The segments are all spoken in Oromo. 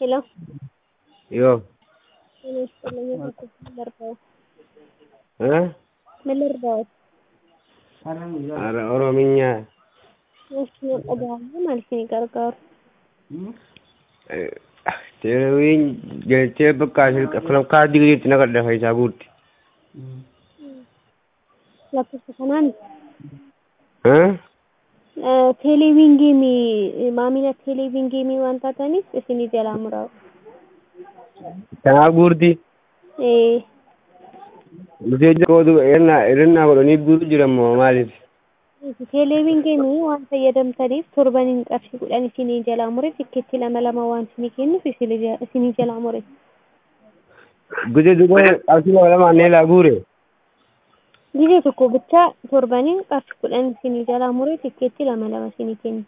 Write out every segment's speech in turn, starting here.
Hello. Yoo. Eh? Melirdaawat. Ara Oromiyaa. National dhaga'amuu maal isinii gargaaru? Teeleewwiin galchee bakka filam kaardii gadiitti naqadha faayisaa guutti. Lakkoofsa kanaan Eh? teeleeviin geemii maamila teeleeviin geemii waan taataniif isinii jalaa muraa'u. Kanaaf guurti. Eh, Miteejja kootu irnaa irnaa godhanii guutu jirammoo maaliif? teeleeviin geemii waan fayyadamtaniif torbaniin qarshii kudhan isinii jalaa mure tikkeetti lama lama waan isinii kennuuf isinii ja- isinii jalaa mure. Guje duba qarshii lama lamaan neelaa guure. Gizee tokko bichaa torbaniin qarshii kudhan isinii jalaa mure tikkeetti lama lama isinii kennu.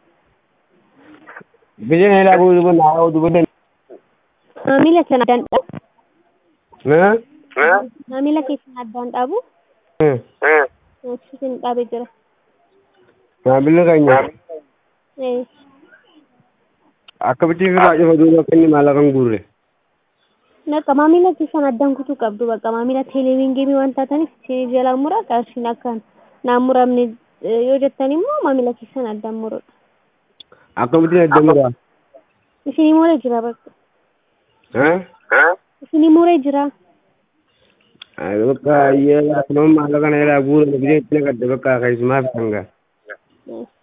Guje neelaa guure duba naa duba dan. Maamila sana addaan dhaabu. Eh? Maamila keessan addaan dhaabu. Eh. Isin dhaabee jira. Maamilli keenya Eh, akkamitti irraa cufa duuba akka inni maallaqa hin guurre. Naqa maamila keessan addaan kutuu qabdu bakka maamila teeleeviin geemii waan taataniif isinii jalaa mura qarshiin akka naan muramne eh, yoo jettan immoo maamila keessan addaan murudha. Akkamitti adda muraa? Isinii muree jira bakka. Eh? Isinii muree jira. Bakka yeroo maallaqa neelaa guure guje itti naqadha bakka keessumaa fitangaa. Eh.